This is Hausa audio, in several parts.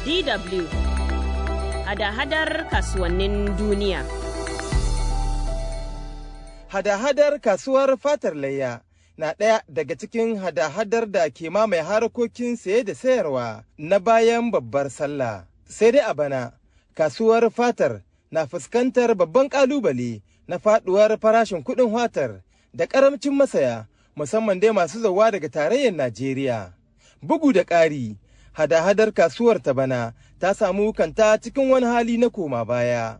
DW hada-hadar kasuwannin duniya. Hada-hadar kasuwar fatar layya na ɗaya daga cikin hada-hadar da ke mamaye harkokin saye da sayarwa na bayan babbar sallah. Sai dai a bana, kasuwar fatar na fuskantar babban ƙalubale na faɗuwar farashin kuɗin fatar da ƙaramcin masaya musamman dai masu zauwa daga tarayyar Najeriya. Bugu da ƙari, hada-hadar kasuwar ta bana ta samu kanta cikin wani hali na koma baya.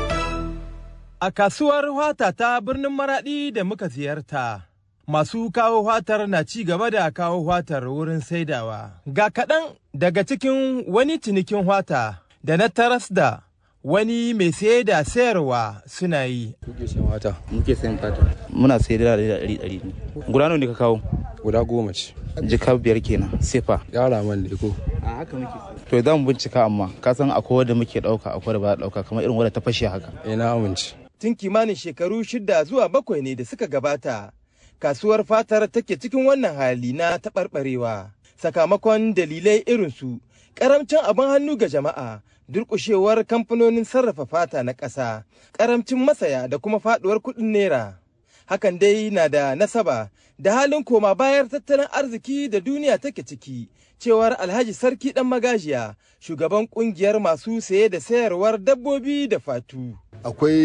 A kasuwar wata ta birnin Maraɗi da muka ziyarta, masu kawo watar na ci gaba da kawo watar wurin saidawa. Ga kaɗan daga cikin wani cinikin wata da na taras da wani mai saye da sayarwa suna yi. Muke sayan wata. muke sayan fata muna sai da ɗari ɗari ne guda nawa ne ka kawo Guda goma ce. jika biyar kenan sefa Yara man da ko. a haka muke to za mu bincika amma ka san akwai wanda muke ɗauka akwai da ba ɗauka kamar irin wadda ta fashe haka Eh na amince. Tun kimanin shekaru shida zuwa bakwai ne da suka gabata, kasuwar fatar take cikin wannan hali na taɓarɓarewa. Sakamakon dalilai irinsu, ƙaramcin abin hannu ga jama'a, durƙushewar kamfanonin sarrafa fata na ƙasa, ƙaramcin masaya da kuma faɗuwar kuɗin naira. Hakan dai na da nasaba da halin koma bayar tattalin arziki da duniya take ciki, cewar Alhaji Sarki ɗan magajiya, shugaban ƙungiyar masu saye da sayarwar dabbobi da fatu. akwai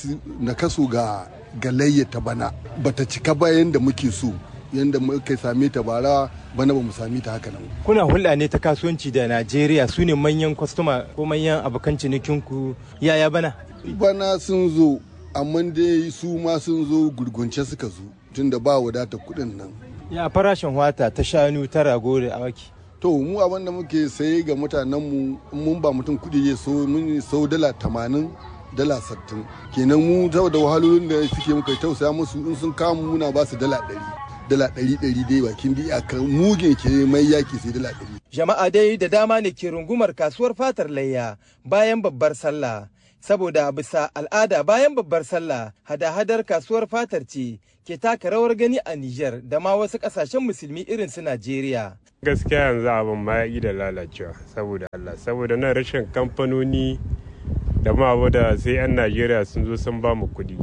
nakasu ga galayya ta bana bata cika ba yadda muke so yadda muka same ta bara bana ba mu same ta haka nan kuna hulɗa ne ta kasuwanci da Najeriya su ne manyan kwastoma ko manyan abokan cinikinku yaya bana? bana sun zo amma dai su ma sun zo gurgunce suka zo tunda ba wadatar kuɗin nan Ya farashin wata ta shanu ta rago da awaki. to mu abin da muke saye ga mutanenmu in mun ba mutum kuɗi ya so mun sau dala tamanin dala sattin kenan mu saboda wahalolin da suke muka tausaya musu in sun kama muna ba su dala ɗari dala ɗari ɗari dai bakin da iyakar mugen ke mai yaki sai dala ɗari Jama'a dai da dama ne ke rungumar kasuwar fatar layya bayan babbar sallah. Saboda bisa al'ada bayan babbar sallah hada-hadar kasuwar fatar ce ke taka rawar gani a Nijar da ma wasu ƙasashen musulmi irin su Najeriya. gaskiya yanzu abin ma ya da lalacewa saboda Allah saboda nan rashin kamfanoni da ma abu da sai 'yan Najeriya sun zo sun ba mu kuɗi.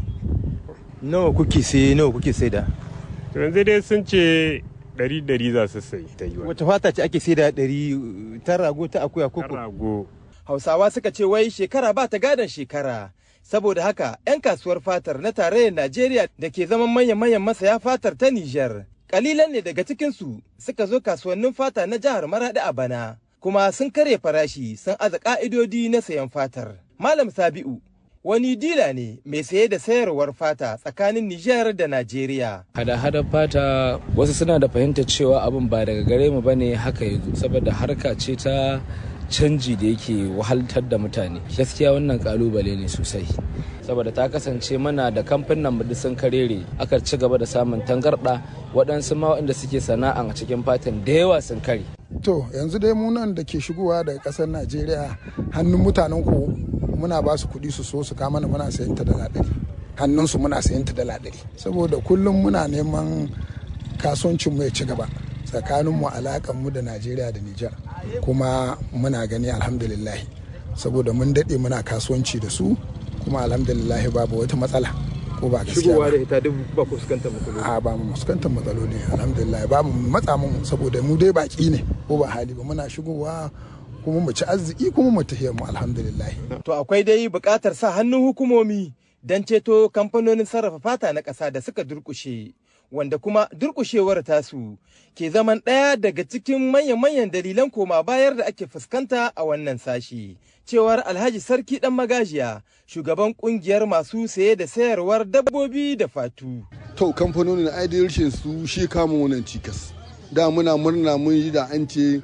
Nawa kuke sai nawa kuke sai da? To yanzu dai sun ce ɗari ɗari za su sai ta yi wa. Wata fata ce ake sai da ɗari ta rago ta akuya koko? rago Hausawa suka ce wai shekara ba ta gadon shekara. Saboda haka 'yan kasuwar fatar na tarayyar Najeriya da ke zaman manyan-manyan masaya fatar ta Nijar. Kalilan ne daga cikinsu suka zo kasuwannin fata na jihar Maraɗi a bana, kuma sun karya farashi sun aza ƙa'idodi na sayan fatar. Malam Sabi'u wani dila ne mai saye da sayarwar fata tsakanin Nijar da Najeriya. hada-hada fata wasu suna da fahimtar cewa abin ba daga gare mu bane haka yanzu saboda harka ce ta canji da yake wahaltar da mutane gaskiya wannan kalubale ne sosai saboda ta kasance mana da kamfanin mu sun karere aka ci gaba da samun tangarda waɗansu ma waɗanda suke sana'a a cikin fatan da yawa sun kare To yanzu dai mu nan da ke shigowa daga ƙasar Najeriya hannun mutanen ku muna ba su kuɗi su so su kama mana muna sayan ta dala ɗari. Hannun su muna sayan ta dala ɗari. Saboda kullum muna neman kasuwancin mu ya ci gaba tsakanin mu alakan mu da Najeriya da Nijar. Kuma muna gani alhamdulillah saboda mun daɗe muna kasuwanci da su kuma alhamdulillah babu wata matsala. Ko ba gaskiya ba. ita duk ba ku fuskantar matsaloli. a ba mu fuskantar matsaloli alhamdulillah ba mu matsa mu saboda mu dai baki ne ko ba hali ba muna shigowa kuma mu ci arziki kuma mu tafiya mu alhamdulillah To akwai dai buƙatar sa hannun hukumomi don ceto kamfanonin sarrafa fata na ƙasa da suka durƙushe, wanda kuma durƙushewar tasu ke zaman ɗaya daga cikin manyan-manyan dalilan koma bayar da ake fuskanta a wannan sashi. Cewar Alhaji Sarki ɗan magajiya, shugaban ƙungiyar masu saye da sayarwar dabbobi da fatu. to kamfanonin aidirishin su shi kama wannan cikas da muna murna mun yi da an ce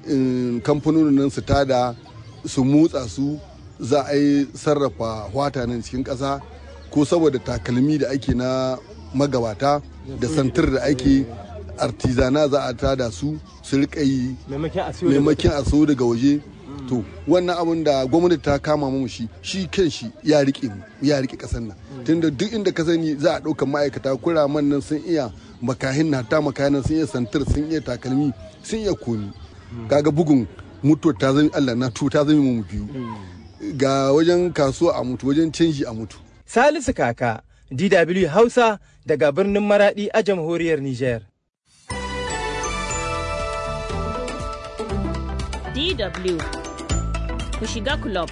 in, kamfanonin nan su tada su motsa su za a yi sarrafa wata nan cikin ƙasa ko saboda takalmi da ake na magabata da santir da ake artizana za a tada su su riƙa yi maimakon a so daga waje to wannan abin da gwamnati ta kama mu shi shi kan shi ya rike mu ya rike kasar nan tunda duk inda ka sani za a ɗauka ma'aikata kuraman nan sun iya makahin na ta makahin sun iya santir sun iya takalmi sun iya komi kaga bugun mutuwar ta zama Allah na tu ta zama mu biyu ga wajen kasuwa a mutu wajen canji a mutu Salisu Kaka, DW Hausa daga birnin Maradi a jamhuriyar Nijar. DW ku shiga club.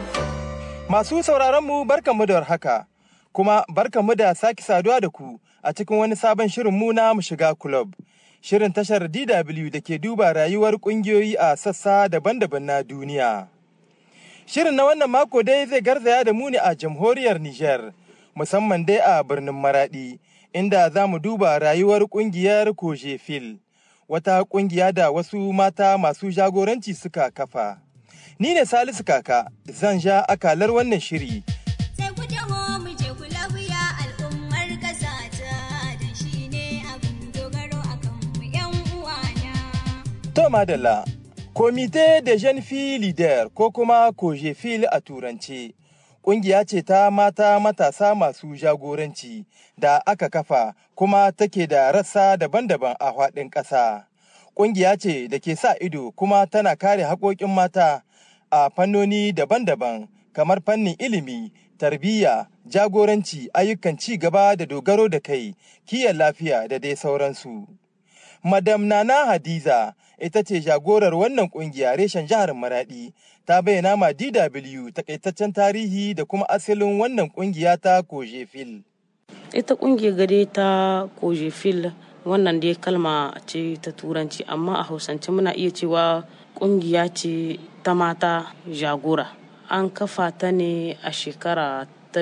Masu sauraronmu barkanmu da warhaka, kuma barkanmu da sake saduwa da ku a cikin wani sabon shirin mu na mu shiga club. Shirin tashar DW da ke duba rayuwar ƙungiyoyi a sassa daban-daban na duniya. Shirin na wannan mako dai zai garzaya da mu ne a jamhuriyar Nijar, musamman dai a birnin Maradi, inda za mu duba rayuwar ƙungiyar Kojefil, wata ƙungiya da wasu mata masu jagoranci suka kafa. Ni ne Salisu Kaka, zan ja akalar wannan shiri. Sai ku taho mu je ku lafiya al'ummar ƙasa ta da shi ne abin dogaro a kanmu 'yan uwana. To Madalla, Komite de Jeune Fille Leader ko kuma Kojefil a Turance, ƙungiya ce ta mata matasa masu jagoranci da aka kafa kuma take da rassa daban-daban a faɗin ƙasa. Ƙungiya ce da ke sa ido kuma tana kare haƙoƙin mata a fannoni daban-daban kamar fannin ilimi, tarbiyya, jagoranci, ayyukan ci gaba da dogaro da kai, kiyon lafiya da dai sauransu. Madam Nana Hadiza ita ce jagorar wannan kungiya reshen jihar Maradi ta bayyana ma DW takaitaccen tarihi da kuma asalin wannan kungiya ta Kojefil. ita kungiyar gade ta kojefil wannan dai kalma ce ta turanci amma a hausance muna iya cewa kungiya ce ta mata jagora an kafa ta ne a shekara ta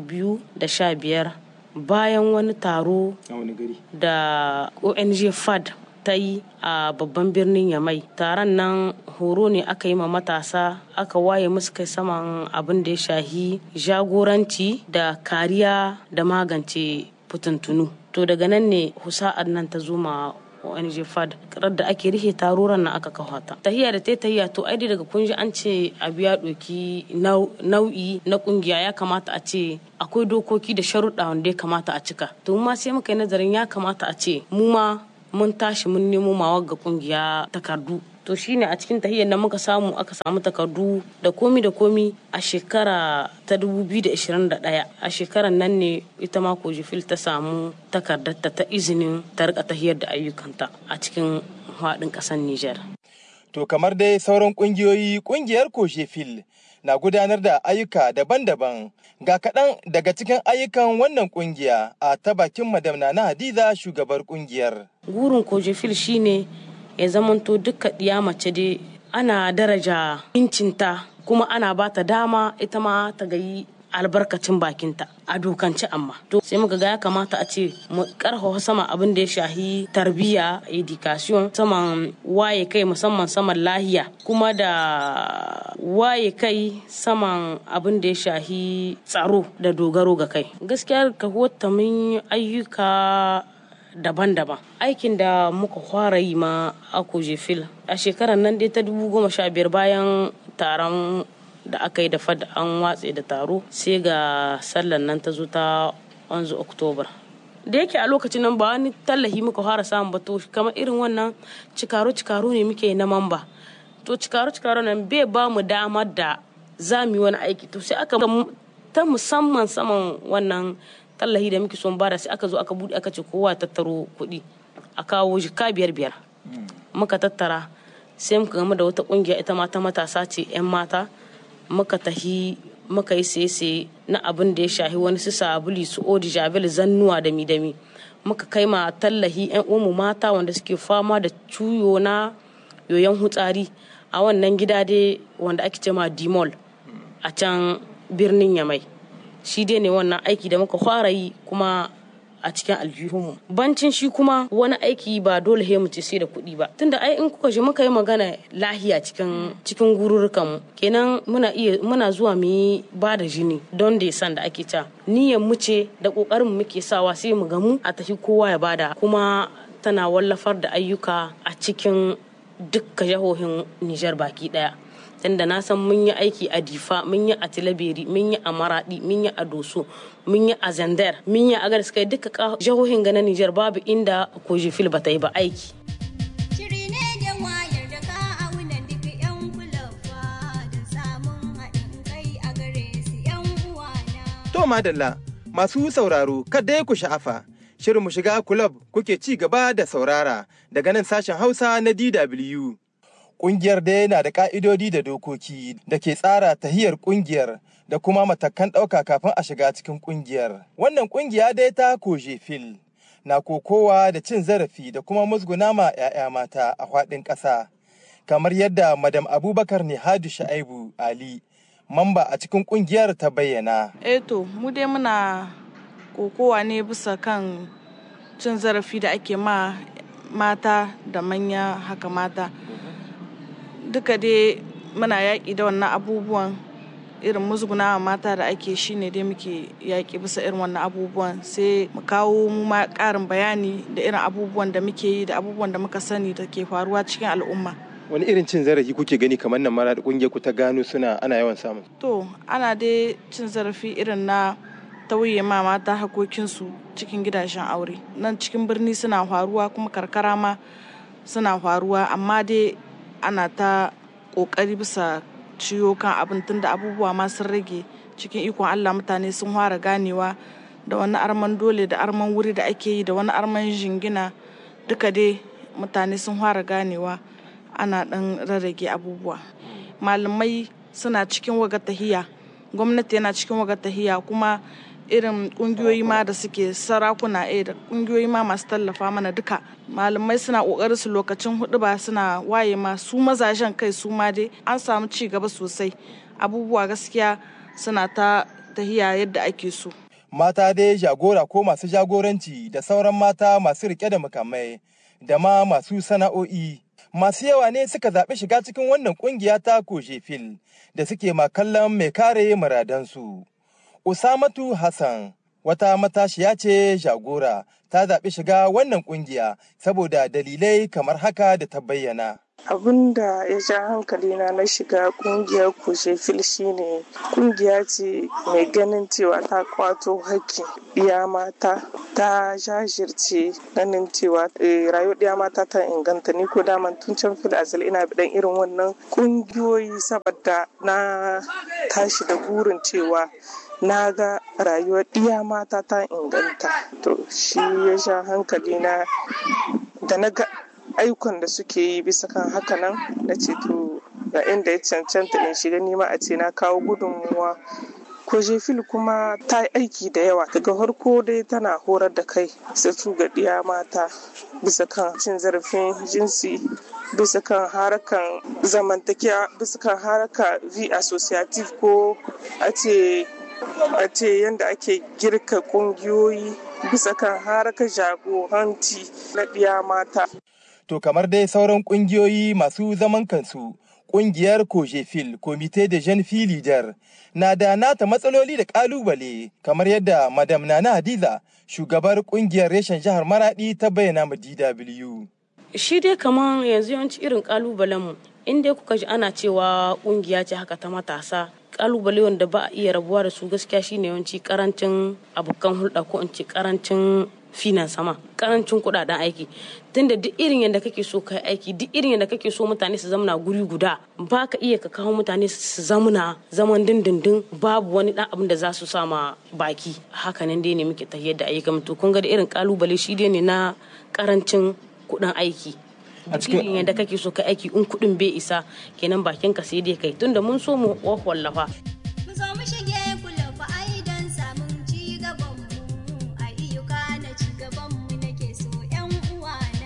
2015 bayan wani taro A wani gari? da ong fad ta yi a babban birnin yamai taron nan horo ne aka yi ma matasa aka waye musu kai saman abin da ya shahi jagoranci da kariya da magance fitintunu to daga nan ne husa'ar nan ta zo ma ONG FAD karar da ake rihe taruran nan aka kawo ta. Tahiya da ta tahiya to ai daga kun ji an ce abu ya ɗauki nau'i na kungiya ya kamata a ce akwai dokoki da sharuɗa wanda ya kamata a cika. To mu ma sai muka yi nazarin ya kamata a ce mu ma mun tashi mun nemo mawa ga kungiya takardu to shine a cikin tahiyyar da muka samu aka samu takardu da komi da komi a shekara ta 2021 a shekarar nan ne ita ma kojifil ta samu takardarta ta izinin ta rika tahiyar da ayyukanta a cikin haɗin ƙasar Nijar. To kamar dai sauran kungiyoyi kungiyar Kojefil na gudanar da ayyuka daban-daban ga kaɗan daga cikin ayyukan wannan kungiya a ta bakin madam na Hadiza shugabar kungiyar. Gurin kojifil shine ya zamanto duka ɗiya mace dai ana daraja incinta kuma ana ba ta dama ita ma ta gayi albarkacin bakinta a dokance amma to sai muka ga ya kamata a ce mu karfafa sama abin da ya shahi tarbiyya education saman waye kai musamman saman lahiya kuma da waye kai saman abin da ya shahi tsaro da dogaro ga kai gaskiya ka wata mun yi ayyuka daban-daban aikin da muka fara yi ma a kojefil a shekarar nan dai ta biyar bayan taron da aka yi da fad an watse da taro sai ga sallan nan ta zo ta 11 oktobar da yake a lokacin nan ba wani tallahi muka fara samun ba to kamar irin wannan cikaro-cikaro ne muke na mamba to cikaro-cikaro nan bai ba mu damar da za mu yi wani aiki to sai aka ta musamman saman wannan tallahi da muke son bada sai aka zo aka bude aka ce kowa tattaro kuɗi a kawo jika biyar biyar muka tattara sai muka game da wata kungiya ita mata matasa ce 'yan mata muka tahi muka yi sai na abin da ya shahi wani su sabuli su odi javel zannuwa da mi muka kai ma tallahi 'yan umu mata wanda suke fama da cuyo na yoyon hutsari a wannan gida dai wanda ake ce ma dimol a can birnin yamai shi dai ne wannan aiki da muka fara yi kuma a cikin aljihunmu bancin shi kuma wani aiki ba dole he mu ce sai da kuɗi ba tunda ai in kuka je muka yi magana lahiya cikin cikin gururukan mu kenan muna iya muna zuwa mu yi ba da jini don da san da ake ta niyyar mu ce da kokarin mu muke sawa sai mu gamu a tafi kowa ya bada kuma tana wallafar da ayyuka a cikin dukkan jihohin Nijar baki daya tunda na san mun yi aiki a difa mun yi a tilaberi mun yi a maradi mun yi a doso mun yi a zandar mun yi a gaskiya duka jihohin ga na Nijar babu inda kojifil ba ta yi ba aiki Shiri ne da wayar da ka aunan duk 'yan To madalla masu sauraro kada ku sha'afa. Shirin mu shiga kulab kuke ci gaba da saurara daga nan sashen Hausa na DW. Ƙungiyar dai na da ƙa'idodi da dokoki da ke tsara tahiyar ƙungiyar da kuma matakan ɗauka kafin a shiga cikin ƙungiyar. Wannan ƙungiya dai ta koje fil na kokowa da cin zarafi da kuma musguna ma 'ya'ya mata a faɗin ƙasa. Kamar yadda Madam Abubakar Nihadu Sha'ibu Ali, mamba a cikin ƙungiyar ta bayyana. Eto, mu dai muna kokowa ne bisa kan cin zarafi da ake ma mata da manya haka mata. Duka dai muna yaƙi da wannan abubuwan irin musgunawa mata da ake shi ne dai muke yaƙi bisa irin wannan abubuwan sai mu kawo mu ma ƙarin bayani da irin abubuwan da muke yi da abubuwan da muka sani da ke faruwa cikin al'umma. Wani irin cin zarafi kuke gani kamar nan mara da ƙungiyar ku ta gano suna ana yawan samun? To, ana dai cin zarafi irin na tauye ma mata hakokinsu cikin gidajen aure. Nan cikin birni suna faruwa kuma karkara ma suna faruwa amma dai ana ta ƙoƙari bisa ciyo kan abin tunda abubuwa ma sun rage cikin ikon Allah mutane sun fara ganewa da wani arman dole da arman wuri da ake yi da wani arman jingina duka dai mutane sun fara ganewa ana ɗan rarrage abubuwa malamai suna cikin waga tahiya gwamnati yana cikin waga tahiya kuma irin kungiyoyi ma da suke sarakuna eh da kungiyoyi ma masu tallafa mana duka malamai suna kokarin su lokacin hudu ba suna waye ma su mazajen kai su ma dai an samu ci gaba sosai abubuwa gaskiya suna ta tahiya yadda ake so Mata dai jagora ko masu jagoranci da sauran mata masu rike da mukamai da ma masu sana'o'i masu yawa ne suka zaɓi shiga cikin wannan ƙungiya ta fil da suke makallan mai kare muradansu. Usamatu Hassan wata matashiya ce jagora ta zaɓi shiga wannan ƙungiya saboda dalilai kamar haka da ta bayyana. abin da ya ja hankalina na shiga kungiyar kushefil shine kungiya ce mai ganin cewa ta kwato hakkin ɗiya mata ta jajirce ganin cewa rayuwar ɗiya mata ta inganta ni ko daman tun can fil azal ina bidan irin wannan kungiyoyi saboda na tashi da burin cewa na ga rayuwar ɗiya mata ta inganta to shi ya sha hankali na da na ga ayyukan da suke yi bisa kan haka nan na ce to ga inda ya cancanta in shiga nima a ce na kawo gudunmuwa kojefil kuma ta yi aiki da yawa daga farko dai tana horar da kai su ga ɗiya mata bisa kan cin zarafin jinsi bisa kan harakan zamantakewa bisa kan haraka v associative ko a ce a ce yadda ake girka kungiyoyi bisa kan harkar jagoranci na ɗiya mata. To kamar dai sauran kungiyoyi masu zaman kansu, kungiyar Kojefil, Komite de Jeune Fille Leader, na da nata matsaloli da kalubale kamar yadda Madam Nana Hadiza, shugabar kungiyar reshen jihar Maradi ta bayyana ma DW. Shi dai kamar yanzu yawanci irin kalubalenmu, in dai kuka ji ana cewa kungiya ce haka ta matasa, kalubale wanda ba a iya rabuwa da su gaskiya shine yawanci karancin abokan hulɗa ko in ce karancin finan sama karancin kudaden aiki tunda duk irin yadda kake so kai aiki duk irin yadda kake so mutane su zamana guri guda ba ka iya ka kawo mutane su zamana zaman dindindin babu wani dan abin da za su sama baki hakanan dai ne muke tafiyar da ayyukan to kun ga da irin kalubale shi dai ne na karancin kudin aiki a cikin yadda kake so kai aiki in kudin bai isa kenan bakin ka sai dai kai tunda mun so mu wallafa Mu zo mu shige kulafa ai don samun ci gaban mu ayyuka na ci gaban mu nake so ƴan uwana.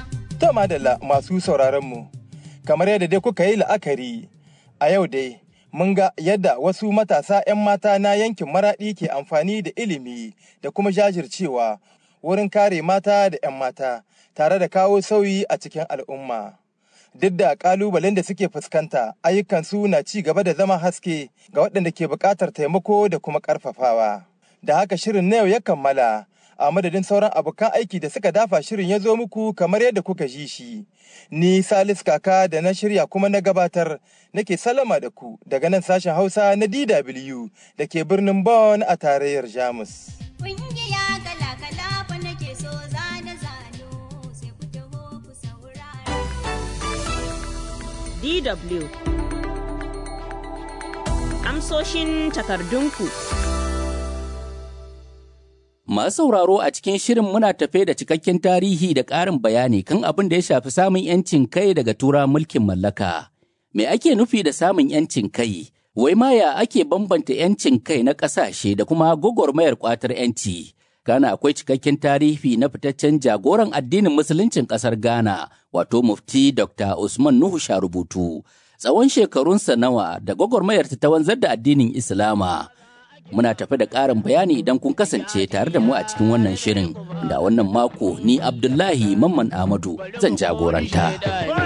To madalla masu sauraron mu, kamar yadda dai kuka yi la'akari a yau dai mun ga yadda wasu matasa 'yan mata na yankin maraɗi ke amfani da ilimi da kuma jajircewa wurin kare mata da 'yan mata tare da kawo sauyi a cikin al'umma. Duk da ƙalubalen da suke fuskanta, ayyukansu na ci gaba da zama haske ga waɗanda ke buƙatar taimako da kuma ƙarfafawa. Da haka shirin na yau ya kammala. a madadin sauran abokan aiki da suka dafa shirin ya zo muku kamar yadda kuka ji shi. Ni Salis Kaka da na shirya kuma na gabatar nake salama da ku daga nan sashen Hausa na DW da ke birnin Bonn a tarayyar Jamus. Kungiya kala-kala fa nake so zane zano sai ku taho ku saurara. DW Amsoshin takardunku. Masu sauraro a cikin shirin muna tafe da cikakken tarihi da ƙarin bayani kan abin da ya shafi samun 'yancin kai daga tura mulkin mallaka. Me ake nufi da samun 'yancin kai? Wai ma ya ake bambanta 'yancin kai na ƙasashe da kuma gwagwarmayar ƙwatar 'yanci? Ghana akwai cikakken tarihi na fitaccen jagoran addinin musuluncin ƙasar Ghana, wato mufti Dr. Usman Nuhu Sharubutu. Tsawon shekarunsa nawa da gwagwarmayar ta wanzar da addinin Islama. Muna tafi da ƙarin bayani idan kun kasance tare da mu a cikin wannan shirin. Da wannan mako ni Abdullahi Mamman Ahmadu zan jagoranta.